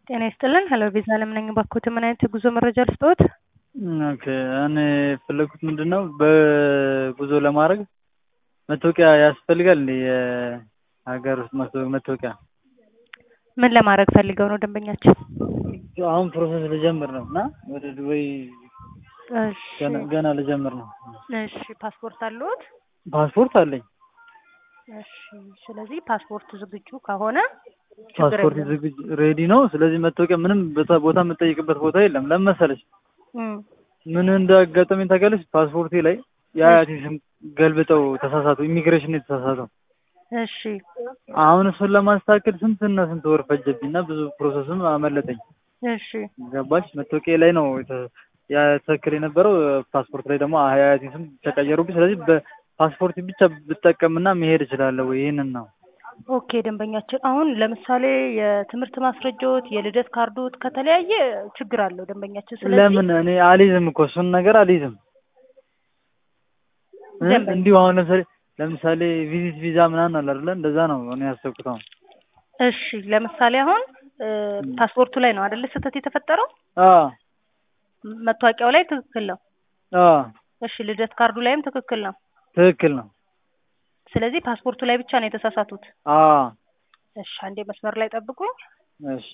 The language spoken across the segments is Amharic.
ጤና ይስጥልን ሄሎ ቪዛ አለም ነኝ። እባክዎት ምን አይነት የጉዞ መረጃ ልስጥዎት? ኦኬ እኔ የፈለኩት ምንድን ነው በጉዞ ለማድረግ መታወቂያ ያስፈልጋል እንዴ? የሀገር ውስጥ መታወ- መታወቂያ ምን ለማድረግ ፈልገው ነው ደንበኛችን? አሁን ፕሮሰስ ልጀምር ነው እና ወደ ዱባይ እሺ ገና ገና ልጀምር ነው። እሺ ፓስፖርት አለዎት? ፓስፖርት አለኝ። እሺ ስለዚህ ፓስፖርቱ ዝግጁ ከሆነ ችግር ፓስፖርት የለውም። ዝግጅ ሬዲ ነው። ስለዚህ መታወቂያ ምንም ቦታ ቦታ የምጠይቅበት ቦታ የለም። ለምን መሰለሽ እም፣ ምን እንዳጋጠመኝ ታውቂያለሽ? ፓስፖርቴ ላይ የአያቴ ስም ገልብጠው ተሳሳቱ። ኢሚግሬሽን የተሳሳተው እሺ አሁን እሱን ለማስተካከል ስንትና ስንት ወር ፈጀብኝ እና ብዙ ፕሮሰስም አመለጠኝ። እሺ ገባሽ? መታወቂያ ላይ ነው የተ- ያ ትክክል የነበረው ፓስፖርት ላይ ደግሞ የአያቴ ስም ተቀየሩብኝ። ስለዚህ በፓስፖርት ብቻ ብጠቀምና መሄድ እችላለሁ ወይ? ይህንን ነው ኦኬ ደንበኛችን አሁን ለምሳሌ የትምህርት ማስረጃዎት የልደት ካርዶት ከተለያየ ችግር አለው ደንበኛችን። ስለዚህ ለምን እኔ አልይዝም እኮ እሱን ነገር አልይዝም። እ? ደንበኛ- እንዲሁ አሁን ለምሳሌ ለምሳሌ ቪዚት ቪዛ ምናምን አለ አይደለ? እንደዛ ነው እኔ ያሰብኩት አሁን። እሺ ለምሳሌ አሁን እ፣ ፓስፖርቱ ላይ ነው አይደለ ስህተት የተፈጠረው? አዎ መታወቂያው ላይ ትክክል ነው። አዎ እሺ ልደት ካርዱ ላይም ትክክል ነው። ትክክል ነው። ስለዚህ ፓስፖርቱ ላይ ብቻ ነው የተሳሳቱት። አዎ እሺ አንዴ መስመር ላይ ጠብቁኝ። እሺ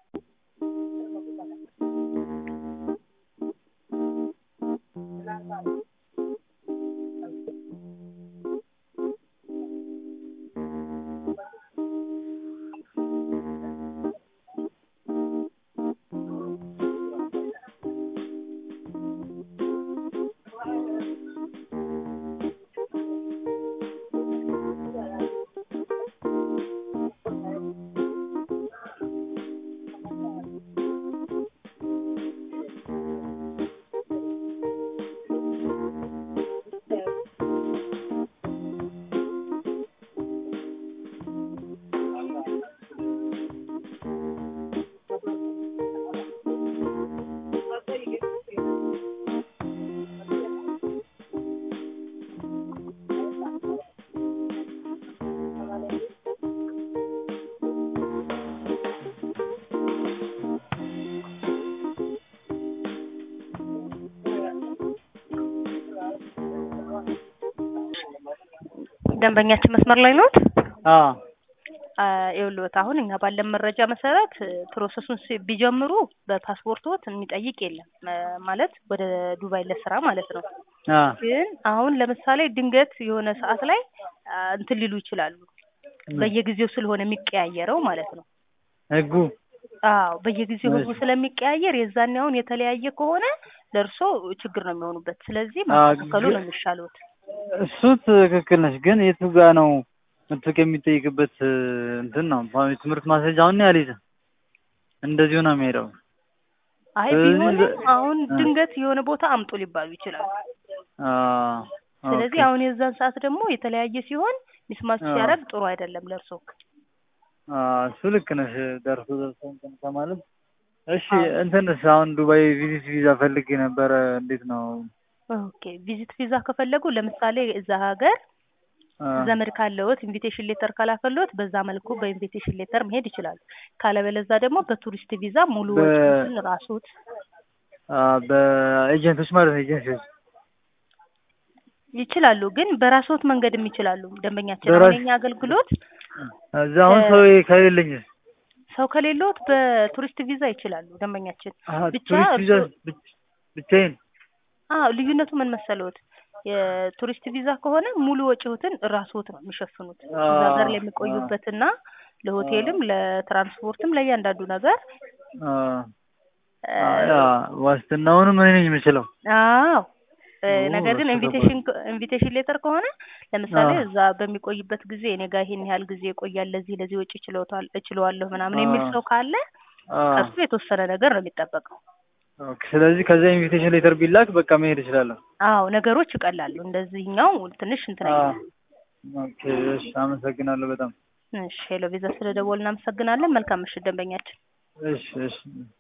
ደንበኛችን መስመር ላይ ኖት? አዎ አ፣ ይኸውልዎት አሁን እኛ ባለን መረጃ መሰረት እ፣ ፕሮሰሱን ሲ- ቢጀምሩ በፓስፖርቶት የሚጠይቅ የለም እ፣ ማለት ወደ ዱባይ ለስራ ማለት ነው። አዎ ግን አሁን ለምሳሌ ድንገት የሆነ ሰዓት ላይ አ፣ እንትን ሊሉ ይችላሉ። በየጊዜው ስለሆነ የሚቀያየረው ማለት ነው። ህጉ አዎ በየጊዜው ህጉ እሺ። ስለሚቀያየር የዛኔ አሁን የተለያየ ከሆነ ለእርሶ ችግር ነው የሚሆኑበት። ስለዚህ አዎ፣ ማስተካከሉ ግን- ነው የሚሻሉት። እሱ ትክክል ነች። ግን የቱ ጋ ነው መታወቂያ የሚጠይቅበት እ፣ እንትን ነው አሁን የትምህርት ማስረጃ አሁን አልይዝም። እንደዚሁ ነው የሚሄደው። አይ ስለዚህ ቢሆንም በ- አሁን አ- ድንገት የሆነ ቦታ አምጡ ሊባሉ ይችላሉ። አዎ ስለዚህ ኦኬ። አሁን የዛን ሰዓት ደግሞ የተለያየ ሲሆን ሚስማች አዎ። ሲያደርግ ጥሩ አይደለም ለእርሶ። አዎ እሱ ልክ ነሽ። ደርሶ ደርሶ እንትን ከማለት እሺ። አዎ። እንትንስ አሁን ዱባይ ቪዚት ቪዛ ፈልጌ ነበረ። እንዴት ነው? ኦኬ ቪዚት ቪዛ ከፈለጉ ለምሳሌ እዛ ሀገር አ፣ ዘመድ ካለዎት ኢንቪቴሽን ሌተር ካላከሎት በዛ መልኩ በኢንቪቴሽን ሌተር መሄድ ይችላሉ። ካለበለዛ ደግሞ በቱሪስት ቪዛ ሙሉ በ- ወጪውን ራሱት አ፣ በኤጀንቶች ማለት ነው ኤጀንሲዎች ይችላሉ። ግን በራስዎት መንገድም ይችላሉ። ደንበኛችን በራስ- አሁን የኛ አገልግሎት እዛ አሁን እ- ሰው ከሌለኝስ? ሰው ከሌሎት በቱሪስት ቪዛ ይችላሉ። ደንበኛችን አሀ፣ ብቻ ቱሪስት ቪዛ እርሶ- ብቻ- ብቻዬን አዎ ልዩነቱ ምን መሰለዎት? የቱሪስት ቪዛ ከሆነ ሙሉ ወጪዎትን ራስዎት ነው የሚሸፍኑት። እዛ ሀገር ላይ የሚቆዩበትና ለሆቴልም ለትራንስፖርትም ለእያንዳንዱ ነገር አ፣ እ፣ አ፣ ያ ዋስትናውንም እኔ ነኝ የምችለው። አዎ እ፣ ኦ፣ ነገር ግን እሱ ኢንቪቴሽን ኢንቪቴሽን ሌተር ከሆነ ለምሳሌ አዎ። እዛ በሚቆይበት ጊዜ እኔ ጋር ይሄን ያህል ጊዜ ይቆያል፣ ለዚህ ለዚህ ወጪ ችለውታል እችለዋለሁ ምናምን የሚል አዎ። ሰው ካለ አ፣ ከሱ የተወሰነ ነገር ነው የሚጠበቀው። ኦኬ። ስለዚህ ከዚያ ኢንቪቴሽን ሌተር ቢላክ በቃ መሄድ እችላለሁ። አዎ ነገሮች ይቀላሉ። እንደዚህኛው ትንሽ እንትን አ፣ አይልም። ኦኬ። እሺ፣ አመሰግናለሁ በጣም እሺ ሄሎ ቪዛ ስለደወል እናመሰግናለን። መልካም ምሽት ደንበኛችን። እሺ፣ እሺ።